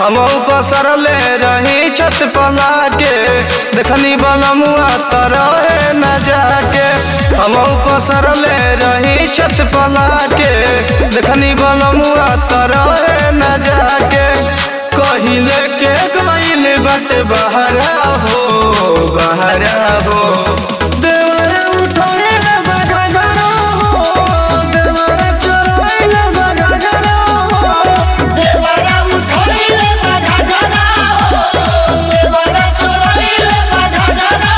हम पसरले रही छत पला के देखनी बलमुआ तरहे न जाके हम पसरले रही छत पला के देखनी बलमुआ तरहे न जाके कहिले के गइल बट बहरा हो बहरा हो देवरा उठैल बघगरा हो देवरा चोरैल बघगरा हो देवरा उठैले बघगरा हो देवरा चोरैले बघगरा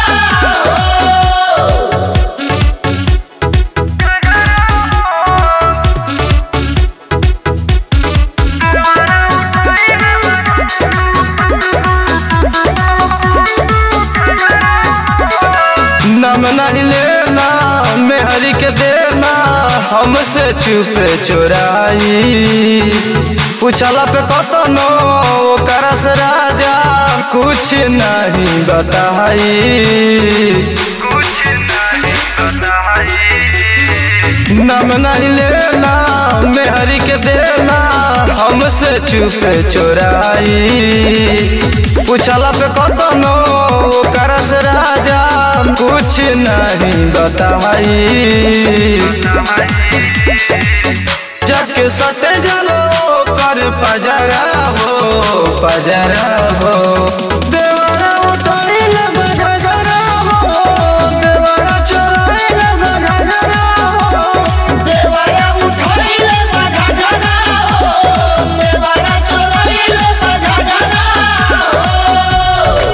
हो नाम नहीं लेना मेहरी के देना हमसे चुपे चोराई पूछला पे कतनो ओकरा से राजा कुछ नहीं बताई नाम नहीं लेना मेहरी के देना हमसे चुपे चोराई पूछला पे कतनो ओकरा से राजा कुछ नहीं बताई जाके सटे जलो कर पजरा हो पजरा हो देवरा उठैल बघगरा हो देवरा चोरैल बघगरा हो देवरा उठैले बघगरा हो देवरा चोरैले बघगरा हो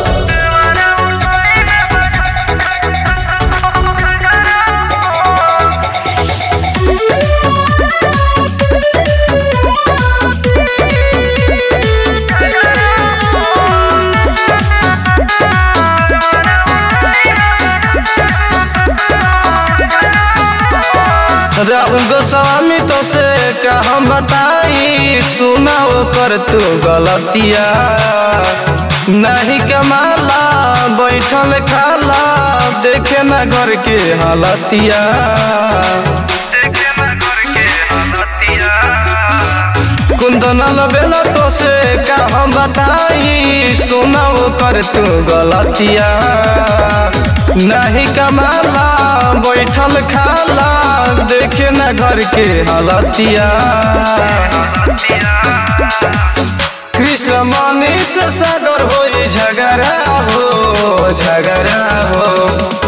राम गोस्वामी तो से का हम बताई सुना कर तू गलतिया नहीं कमाला बैठल खाला देखे ना घर के हालतिया कुंदन बेला तो से का हम बताई सुना कर तू गलतिया नहीं कमाला बैठल खाला देखे ना घर के हालतिया कृष्ण मनी से सागर हो झगड़ा हो झगड़ा हो